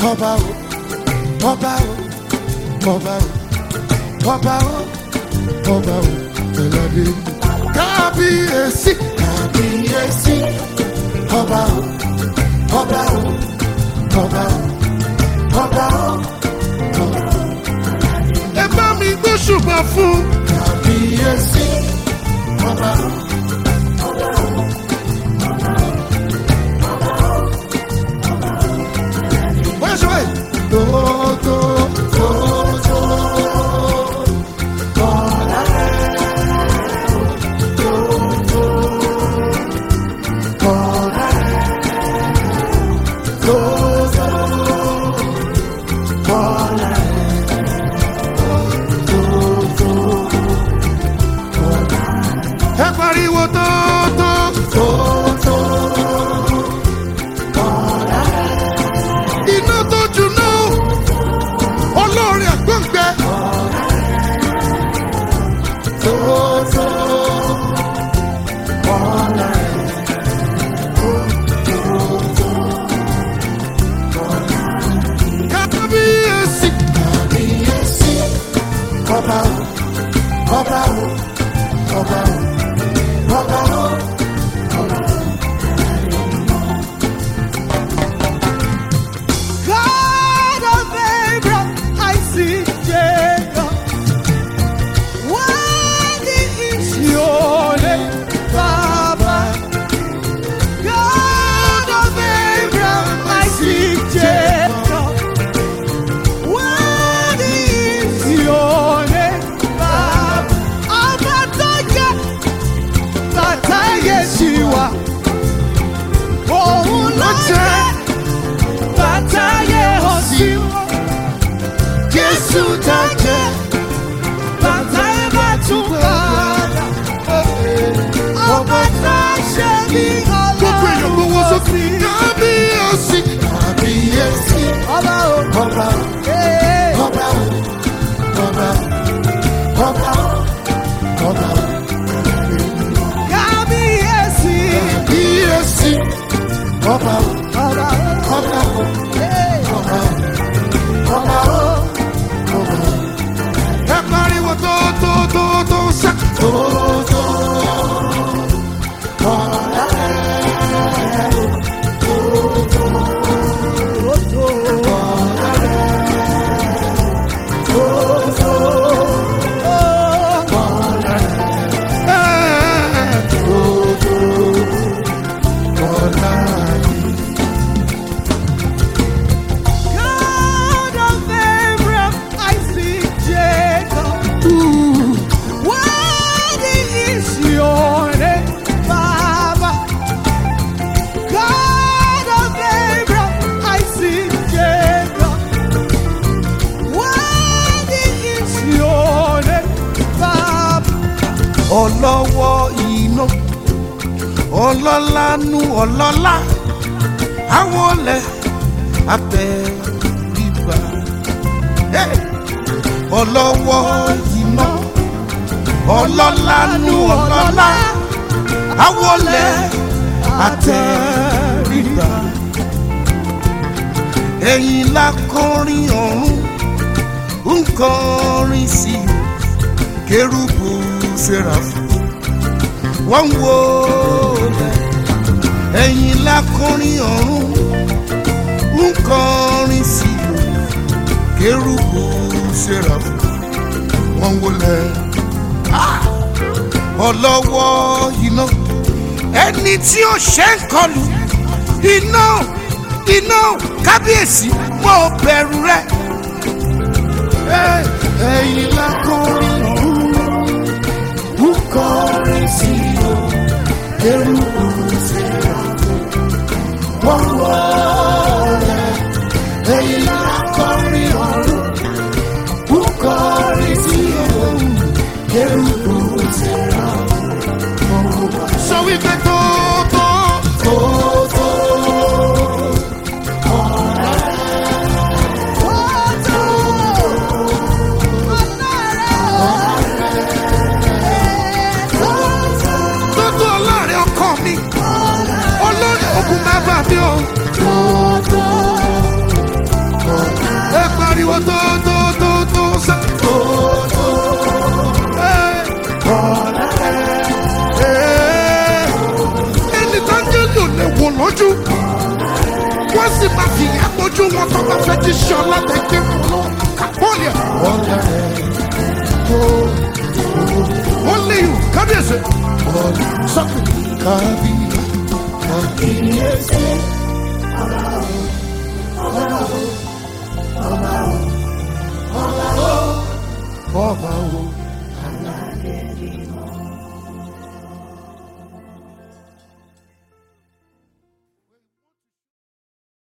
ọba o ọba o ọba o ọba o ọba o ẹlẹ́dẹ̀ kábíyèsí kábíyèsí ọba o ọba o ọba o ọba o ọba o. ẹ bá mi gbé ṣùgbọ́n fún kábíyèsí ọba o. Bóyá ṣe báyìí. Tótó tótó kọ́lá tótó kọ́lá tótó kọ́lá tótó kọ́lá. Ẹ pariwo tótó tótó kọ́lá iná tó juná olórin àgbọ̀ngbẹ. Tótó ọ̀la kábíyèsí kábíyèsí ọba o ọba o ọba o ọba o. God of Abraham, Isaac, Jacob. Worthy is your name, Baba. God of Abraham, Isaac, Jacob. Worthy is your name, Baba. Abatoye, Bataye Shiwa. Òun ló jẹ́ bàtàyè òsì wọn. Jésù dájẹ́ bàtàyè bá tún padà. Ọba tá a ṣe ní Gbogbo èèyàn gbowó ọlọ́run sókè. Kábíyèsí kábíyèsí Ọba o. ọba o. Ee. Ọba o, ọba o, ọba o, ọba o. Kábíyèsí. Kábíyèsí ọba o, Ọba o. ọba o, Ee. ọba o, ọba o, ọba o. Ẹ pariwo tó tó tó tó sá. Tó tó ọ̀la ẹ̀ tó tó ọ̀la yìí. God of Abraham, Isaac, Jacob. Worthy is your name, Baba. God of Abraham, Isaac, Jacob. Worthy is your name, Baba. ọlọ́wọ́ iná ọlọ́lánú ọlọ́lá àwọn ọlẹ̀ abẹ́rìbà ọlọ́wọ́ iná ọlọ́lánú ọlọ́lá àwọn ọlẹ̀ àtẹ̀rìbà ẹ̀yìn la kọrin ọ̀run ń kọrin sí i kérúbù sẹ́ráfù wọ́n ń wo lẹ̀ ẹ̀yìn lákọrin ọ̀run ń kọrin sí i kérúbù sẹ́ráfù wọ́n ń wo lẹ̀ ọlọ́wọ́ iná ẹni tí ó ṣe ń kọlù iná iná kábíyèsí mo bẹ̀rù rẹ̀ ẹ̀yìn lákọrin ọ̀run ń kọrin sí o eruku sẹ́ra wọ́n wọlé ẹ̀yìn lákọrin ọ̀run ń kọrin sí o eruku sẹ́ra sọ wípé tó tó tó tó tó tó ọlọ́rin ọkọ mi olórí ogun má bà mí o. ojú wọn tó bá fẹ́ jí ṣe ọlọ́tẹ̀gbẹ́ fún lọ kàpọ́ọ̀lì ẹ̀. ọ̀la rẹ̀ kó ó lé ìwò kábíyèsí. ọ̀la sọ́kù kábí kábíyèsí. ọba o